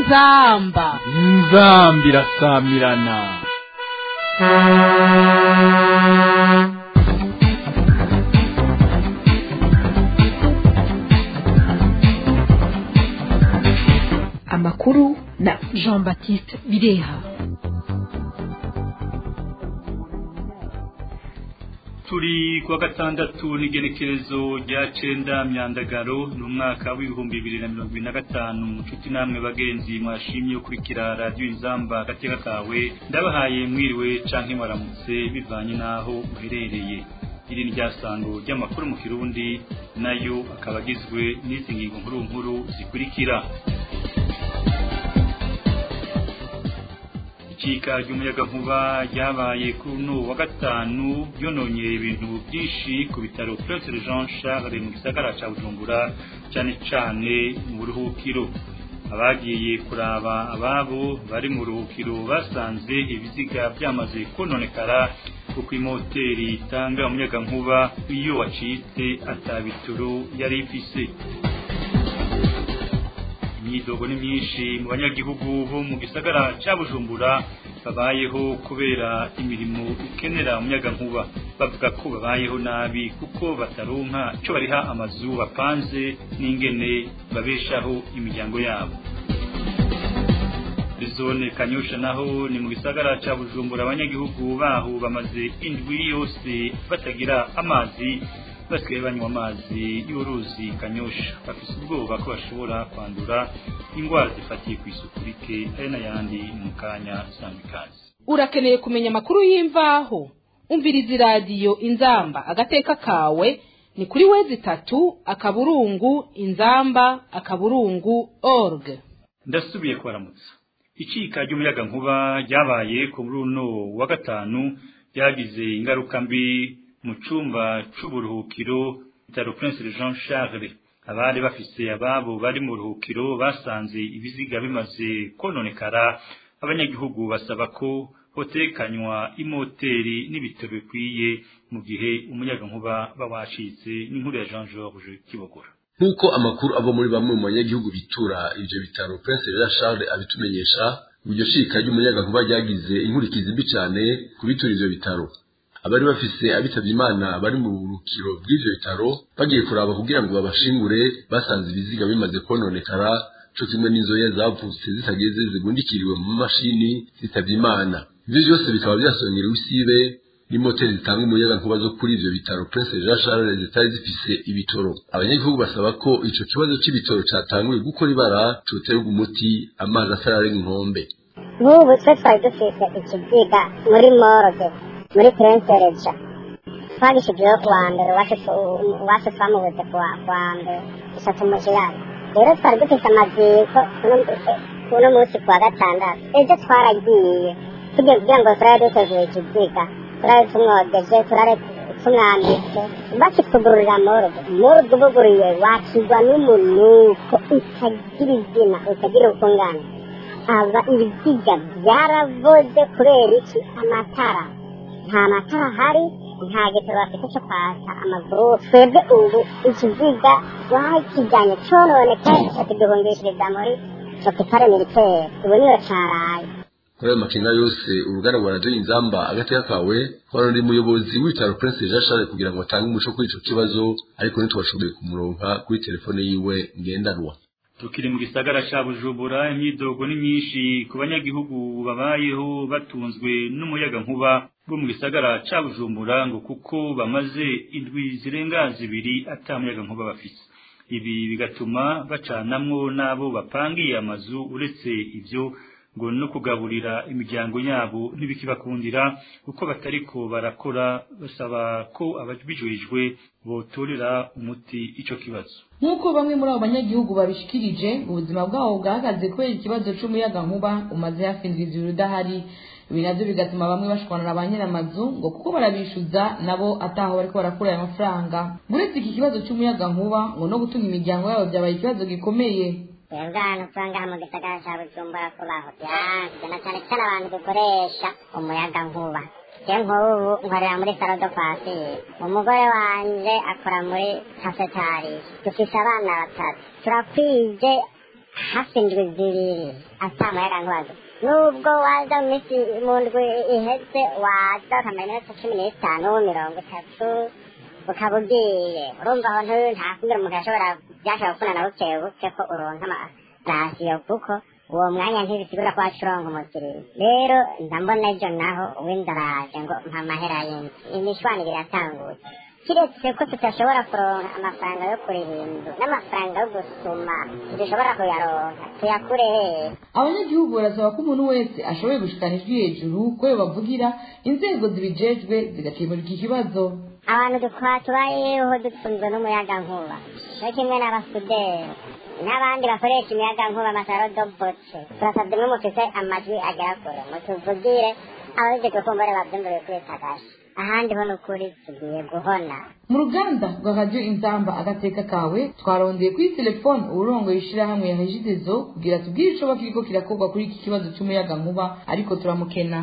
inzamba inzamba irasamirana amakuru na jean baptiste bireha turi kuwa gatandatu n'igenekerezo rya cenda myandagaro ni umwaka w'ibihumbi bibiri na mirongo ibiri na gatanu nshuti namwe bagenzi mwashimye ukurikira radiyo inzamba agateka kawe ndabahaye mwiriwe canke mwaramutse bivanye n'aho uherereye iri ni ryasango ry'amakuru mu kirundi nayo akaba agizwe n'izi ngingo nkuru nkuru zikurikira icika ry'umuyagankuba ryabaye kuri uno wa gatanu ryononye ibintu byinshi ku bitaro Prince Jean Charles mu gisagara ca Bujumbura cyane cyane mu buruhukiro abagiye kuraba ababo bari mu ruhukiro basanze ibiziga byamaze kononekara kuko imoteri itanga umuyagankuba iyo wacitse atabituro yari ifise imyidogo ni myinshi mu banyagihugu bo mu gisagara ca Bujumbura babayeho kubera imirimo ikenera umuyagankuba bavuga ko babayeho nabi kuko bataronka ico bariha amazu bapanze n'ingene babeshaho imiryango yabo zone kanyosha naho ni mu gisagara ca Bujumbura abanyagihugu baho bamaze indwi yose batagira amazi basigaye banywa amazi y'uruzi kanyosha bafise ubwoba ko bashobora kwandura indwara zifatiye ku isuku rike ari n'ayandi mu kanya sanga ikaze urakeneye kumenya amakuru y'imvaho umviriza iradiyo inzamba agateka kawe ni kuri wezi itatu akaburungu inzamba akaburungu org ndasubiye kubaramutsa icika ry'umuyagankuba ryabaye ku runo wa gatanu ryagize ingaruka mbi mu cumba c'uburuhukiro bitaro Prince Jean Charles abari bafise ababo bari mu ruhukiro basanze ibiziga bimaze kononekara abanyagihugu basaba ko hotekanywa imoteri n'ibitaro bikwiye mu gihe umuyagankuba bawacitse n'inkuru ya Jean Georges Kibogora nk'uko amakuru ava muri bamwe mu banyagihugu bitura ivyo bitaro Prince Jean Charles abitumenyesha iryo shika ry'umuyagankuba ryagize inkurikizi mbi cane ku bitura ivyo bitaro abari bafise abitavye imana bari mu burukiro bw'ivyo bitaro bagiye kuraba kugira ngo babashingure basanze ibiziga bimaze kononekara co kimwe n'inzoya zavutse zitageze zigundikiriwe mu mashini zitavye imana ivyo vyose bikaba vyasongerewe isibe n'imoteri zitanga umuyaga nkuba zo kuri ivyo bitaro Prince Jean Charles zitari zifise ibitoro abanyagihugu basaba ko ico kibazo c'ibitoro catanguye gukora ibara coterwa umuti amazi atararenga inkombe nk'ubu twe twari dufise ikiziga muri morgue muri Prince Reja twagishijeho kuwa mbere uwacu twamubuze kuwa mbere gusa tumujirana rero twari dufise amaziko kuno munsi kuwa gatandatu ejo twaragiye tugiye kugira ngo turare duteguye ikiziga turare tumwogeje turare tumwambitse bakitugururira morgue morgue ubuguriye wakigwa n'umunuko utagira izina utagira ukungana aba ibiziga byaravoze kubera iki amatara nta matara ahari nta gitoro bafite cyo kwasa amaguru twebwe ubu ikiziga bakijyanye cyononekaye kituduhungishiriza muri hopitale militaire ubu niyo caraye kuri ayo makenga yose uruganda rwa radiyo inzamba agateka kawe twarondeye umuyobozi w'ibitaro prince jean charles kugira ngo atange umuco kuri ico kibazo ariko ntitwashoboye kumuronka kuri telefone yiwe ngendanwa tukiri mu gisagara ca Bujumbura imyidogo ni myinshi ku banyagihugu babayeho batunzwe n'umuyaga nkuba bo mu gisagara ca Bujumbura ngo kuko bamaze indwi zirenga zibiri ata muyaga nkuba bafise ibi bigatuma bacanamwo n'abo bapangiye amazu uretse ivyo ngo no kugaburira imiryango yabo ntibikibakundira kuko batariko barakora basaba ko ababijejwe botorera umuti ico kibazo nk'uko bamwe muri abo banyagihugu babishikirije ubuzima bwabo bwahagaze kubera ikibazo c'umuyaga nkuba umaze hafi indwi zibiri udahari ibi navyo bigatuma bamwe bashwanira ba nyir'amazu ngo kuko barabishuza nabo ataho bariko barakura ayo mafaranga uretse iki kibazo c'umuyaga nkuba ngo no gutunga imiryango yabo vyabaye ikibazo gikomeye twebwe ahantu usanga mu gisagara cya bujumbura kubaho byanze na cyane cyane abantu dukoresha umuyaga nkuba je nk'ubu nkorera muri salo do kwasire umugore wanje akora muri kasetari dufise abana batatu turakwije hafi indwi zibiri ata muyaga nkubazo nubwo waza mu minsi mu ndwi iheze waza ukamara iminota cumi n'itanu mirongo itatu ukaba ugiye urumva aho ntuyu nta kumbwira umuntu yashobora byashobora gukundana buke buke ko uronka amarasiyo kuko uwo mwanya ntibisigura ko waca uronka umukiriya rero ndambona ejo naho uw'indaraje ngo mpa amahera y'inzu imishwanire iratangutse kiretse ko tudashobora kuronka amafaranga yo kuririmba n'amafaranga yo gusuma dushobora kuyaronka tuyakure hehe abanyagihugu barasaba ko umuntu wese ashoboye gushikana ijwi hejuru ko bavugira inzego zibijejwe zigakemura iki kibazo abantu dukora tubayeho dutunzwe n'umuyaga nkuba cyo kimwe n'abasuderi n'abandi bakoresha imiyaga nkuba amasaro dobotse turasabye mwe mufise amajwi agera kure mutuvugire ababijejwe kumbure bavyumvire kuri tagashi ahandi ho n'ukuri tugiye guhona mu ruganda rwa radiyo inzamba agateka kawe twarondeye kuri telefone uburongo y'ishirahamwe ya hejidezo kugira tubwire icoba kiriko kirakorwa kuri iki kibazo c'umuyaga nkuba ariko turamukena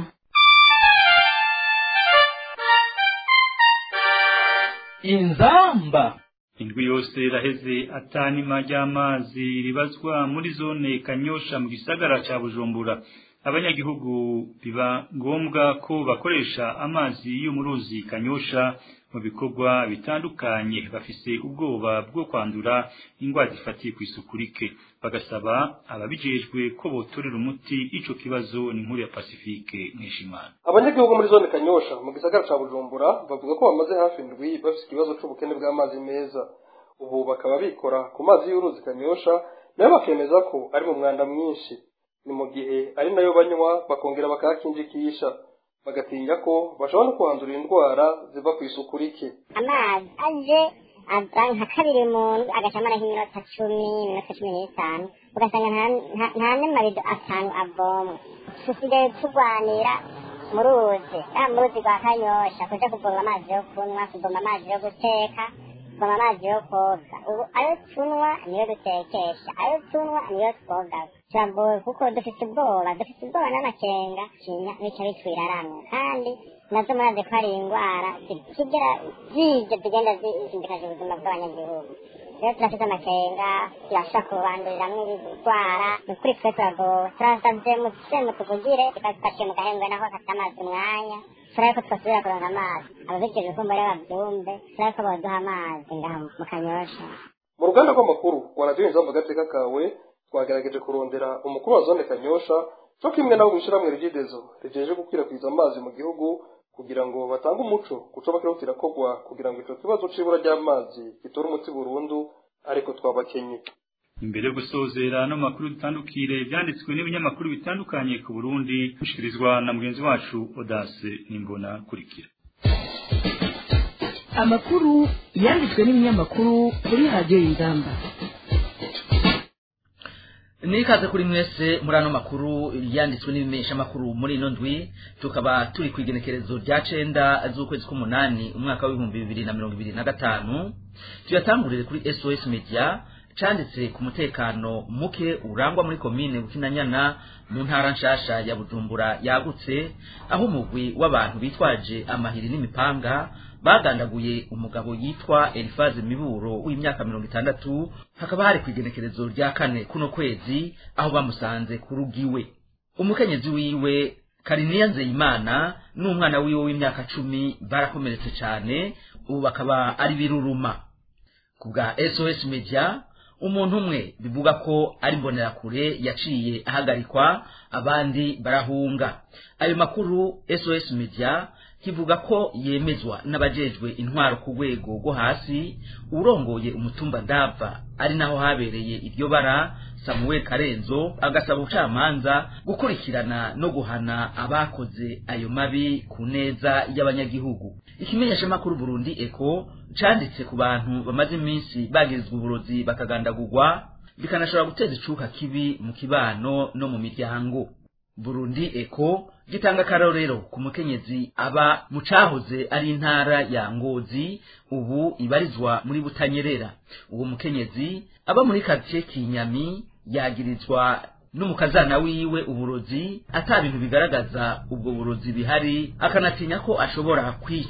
inzamba indwi yose iraheze atanima ry'amazi ribazwa muri zone kanyosha mu gisagara ca bujumbura abanyagihugu biba ngombwa ko bakoresha amazi yo mu ruzi kanyosha mu bikorwa bitandukanye bafise ubwoba bwo kwandura indwara zifatiye ku isuku rike bagasaba ababijejwe ko botorera umuti ico kibazo ni nkuru ya Pacifique Nkeshimana abanyagihugu muri zone kanyosha mu gisagara ca bujumbura bavuga ko bamaze hafi indwi bafise ikibazo c'ubukene bw'amazi meza ubu bakaba bikora ku mazi y'uruzi kanyosha nayo bakemeza ko ari mu mwanda mwinshi ni mu gihe ari nayo banywa bakongera bakayakinjikisha bagatinya ko bashobora no kuhandura indwara ziva ku isuku rike amazi aje aza nka kabiri mu ndwi agacamara nk'iminota cumi iminota cumi n'itanu ugasanga nta- nta- nta n'amabido atanu avomwa dusigaye turwanira mu ruzi ya mu ruzi rwa kanyosha kuja kuvoma amazi yo kunywa kuvoma amazi yo guteka kuvoma amazi yo koga ubu ayo tunywa niyo dutekesha ayo tunywa niyo twoga turagowe kuko dufite ubwoba dufite ubwoba n'amakenga kinya bica bitwiraramwe kandi nazo murazi ko hari indwara zigera zije zigenda zisindikaje ubuzima bw'abanyagihugu rero turafite amakenga turashobora kubanduriramwo ibigwara ni ukuri twe turagowe turasavye mutse mutuvugire tukazifashe mu gahembwe naho hafite amazi umwanya turabe ko twasubira kuronka amazi ababijejwe ko mbere bavyumve turabe ko boduha amazi ngaha mu kanyosha mu ruganda rw'amakuru rwa radiyo inzamba agateka kawe twagerageje kurondera umukuru wa zone kanyosha cyo kimwe nabo mw'ishyirahamwe rigidezo rijeje gukwirakwiza amazi mu gihugu kugira ngo batange umuco kuco bakiriho kirakorwa kugira ngo ico kibazo c'ibura ry'amazi gitore umuti burundu ariko twabakenye imbere yo gusozera no makuru dutandukire byanditswe n'ibinyamakuru bitandukanye ku Burundi bishikirizwa na mugenzi wacu Odase Nimbona kurikira amakuru yanditswe n'ibinyamakuru kuri radiyo y'ingamba nikaze kuri mwese muri ano makuru yanditswe n'ibimesha makuru muri ino ndwi tukaba turi ku igenekerezo rya cenda z'ukwezi k'umunani umwaka w'ibihumbi bibiri na mirongo ibiri na gatanu tuyatangurire kuri sos media canditse ku mutekano muke urangwa muri komine bukinanyana mu ntara nshasha ya bujumbura yagutse aho umugwi w'abantu bitwaje amahiri n'imipanga bagandaguye umugabo yitwa elifaze miburo w'imyaka mirongo itandatu hakaba hari ku igenekerezo rya kane kuno kwezi aho bamusanze ku rugiwe umukenyezi wiwe kariniya nzeyimana n'umwana wiwe w'imyaka cumi barakomeretse cyane ubu bakaba ari biruruma ku bwa sos media umuntu umwe bivuga ko ari mbonerakure yaciye ahagarikwa abandi barahunga ayo makuru sos media kivuga ko yemezwa n'abajejwe intwaro ku rwego rwo hasi urongoye umutumba ndava ari naho habereye iryo bara samuel karenzo agasaba ubucamanza gukurikirana no guhana abakoze ayo mabi ku neza y'abanyagihugu ikimenyeshamakuru burundi eko canditse ku bantu bamaze iminsi bagirizwa uburozi bakagandagurwa bikanashobora guteza icuka kibi mu kibano no mu miryango burundi eko gitanga akarorero ku mukenyezi aba mu cahoze ari intara ya ngozi ubu ibarizwa muri butanyerera uwo mukenyezi aba muri karitsiye kinyami yagirizwa n'umukazana wiwe uburozi ata bintu bigaragaza ubwo burozi bihari akanatinya ko ashobora kwicwa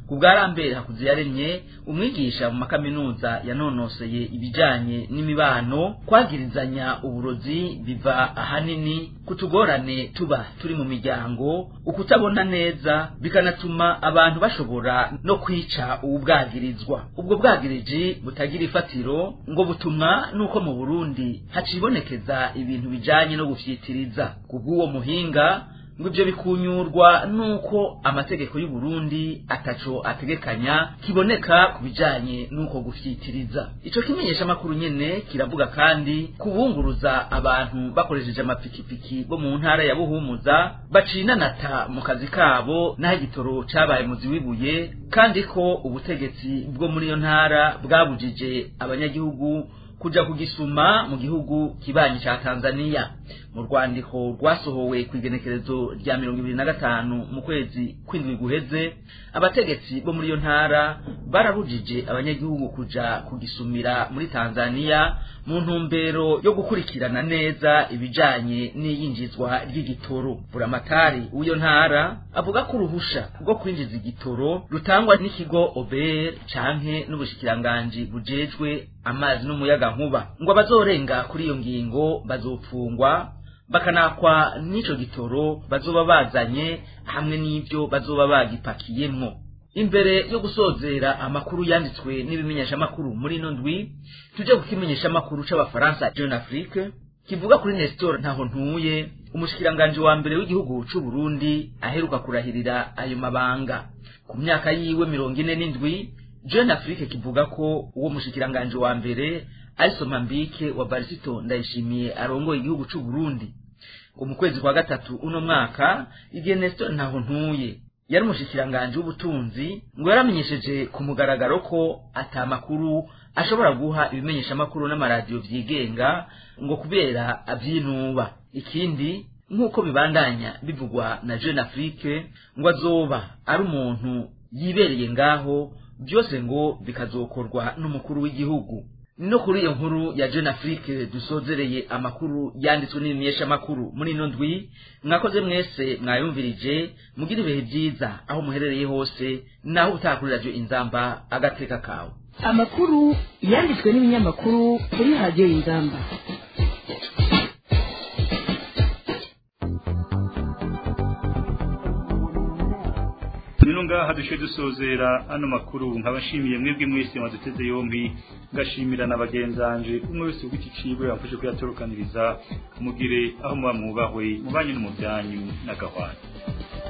ku bwa rambere hakuze yaremye umwigisha mu makaminuza yanonoseye ibijanye n'imibano kwagirizanya uburozi biva ahanini ku tugorane tuba turi mu miryango ukutabona neza bikanatuma abantu bashobora no kwica uwubwagirizwa ubwo bwagiriji butagira ifatiro ngo butumwa nuko mu burundi hacibonekeza ibintu bijanye no gufyitiriza kubw'uwo muhinga ngo ibyo bikunyurwa nuko amategeko y'u Burundi ataco ategekanya kiboneka ku bijanye nuko gufyitiriza ico kimenyesha makuru nyene kiravuga kandi kubunguruza abantu bakoresheje amapikipiki bo mu ntara ya Buhumuza bacinanata mu kazi kabo naho igitoro cabaye muzi wibuye kandi ko ubutegetsi bwo muri iyo ntara bwabujije abanyagihugu kuja kugisuma mu gihugu kibanyi ca Tanzania mu rwandiko rwasohowe ku igenekerezo rya mirongo ibiri na gatanu mu kwezi kw'indwi guheze abategetsi bo muri iyo ntara barabujije abanyagihugu kuja kugisumira muri Tanzania mu ntumbero yo gukurikirana neza ibijanye n'iyinjizwa ry'igitoro buramatari w'iyo ntara avuga ko uruhusha rwo kwinjiza igitoro rutangwa n'ikigo OBR canke n'ubushikiranganji bujejwe amazi n'umuyaga nkuba ngo abazorenga kuri iyo ngingo bazopfungwa bakanakwa n'ico gitoro bazoba bazanye hamwe n'ivyo bazoba bagipakiyemwo imbere yo gusozera amakuru yanditswe n'ibimenyeshamakuru muri ino ndwi tuje ku kimenyeshamakuru c'abafaransa jeune afrique kivuga kuri nestor ntaho ntuye umushikiranganji wa mbere w'igihugu c'u burundi aheruka kurahirira ayo mabanga ku myaka yiwe mirongo ine n'indwi jeune afrique kivuga ko uwo mushikiranganji wa mbere ari somambike wa barisito ndayishimiye arongoye igihugu c'u burundi ngo mu kwezi kwa gatatu uno mwaka igihe nestor ntaho ntuye yari umushikiranganji w'ubutunzi ngo yaramenyesheje ku mugaragaro ko ata makuru ashobora guha ibimenyeshamakuru n'amaradiyo vyigenga ngo kubera avyinuba ikindi nk'uko bibandanya bivugwa na jeune afrique ngo azoba ari umuntu yibereye ngaho byose ngo bikazokorwa n'umukuru w'igihugu no kuri iyo nkuru ya jeune afrique dusozereye amakuru yanditswe n'ibimenyeshamakuru muri ino ndwi mwakoze mwese mwayumvirije mugira ibihe byiza aho muherereye hose naho utaha kuri radiyo inzamba agateka kawe amakuru yanditswe n'ibinyamakuru kuri radiyo inzamba rero ngaha dushe dusozera ano makuru nkabashimiye mwebwe mwese mwaduteze yombi ngashimira na bagenzanje umwe wese ugiti ciwe yamfashe kuyatorokaniriza mugire aho muba mwubahwe mubanye no mu byanyu n'agahwana